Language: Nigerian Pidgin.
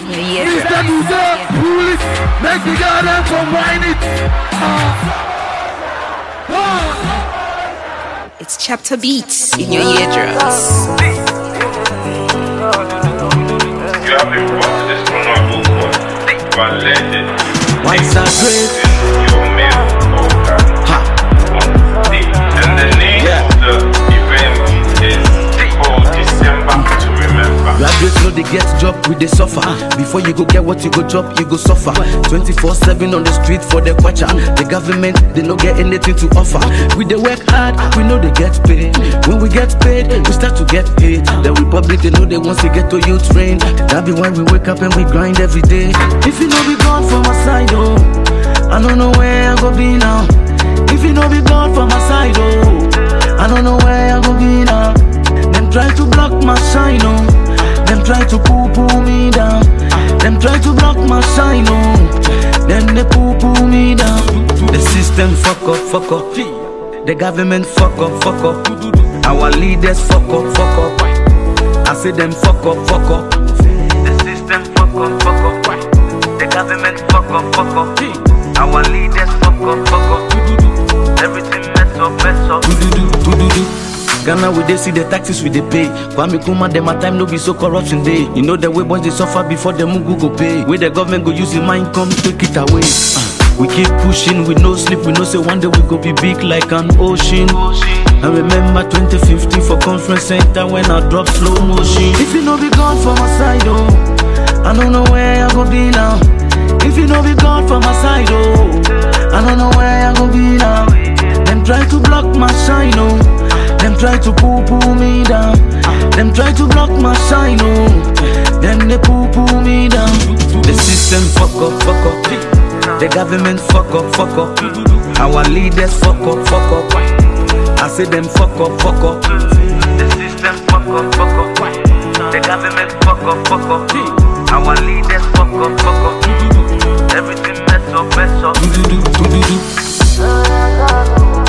Yeah, Mr. Musa, pull it, make the girl them come wine it. Ah. Ah. It's chapter beats in your eardrums. You have been brought to this honorable court by legend. Once I great. Your male vocal. And the name Yeah. of the event is called December to Remember. Graduates know they get job, we they suffer. Before you go get what you go chop, you go suffer. 24-7 on the street for the quacha. The government, they no get anything to offer. We they work hard, we know they get paid. When we get paid, we start to get paid. The republic, they know they want to get to you train. That be why we wake up and we grind every day. If you know be gone from my side, oh, I don't know where I go be now. If you know be gone from my side, oh, I don't know where I go be now. Them try to block my shine, oh. Them try to poo poo me down. Them try to block my shine, oh. Then they poo poo me down. The system fuck up, fuck up. The government fuck up, fuck up. Our leaders fuck up, fuck up. I say them fuck up, fuck up. The system fuck up, fuck up. The government fuck up, fuck up. Our leaders fuck up, fuck up. Everything mess up, mess up. Ghana we dey see the taxes we dey pay. Kwame Kuma dem at time no be so corruption dey. You know the way boys dey suffer before the mugu go pay. Wey the government go use the mind come take it away. Uh, we keep pushing, we no sleep. We know say one day we go be big like an ocean. I remember 2015 for conference center when I drop slow motion. If you no be gone for my side, oh, I don't know where I go be now. If you no be gone for my side, oh, I don't know where I go be now. Them try to block my shine, oh. Them try to poo poo me down. Them try to block my shine, oh. Then they poo poo me down. The system fuck up, fuck up. The government fuck up, fuck up. Our leaders fuck up, fuck up. I say them fuck up, fuck up. The system fuck up, fuck up. The government fuck up, fuck up. Our leaders fuck up, fuck up. Everything mess up, mess up.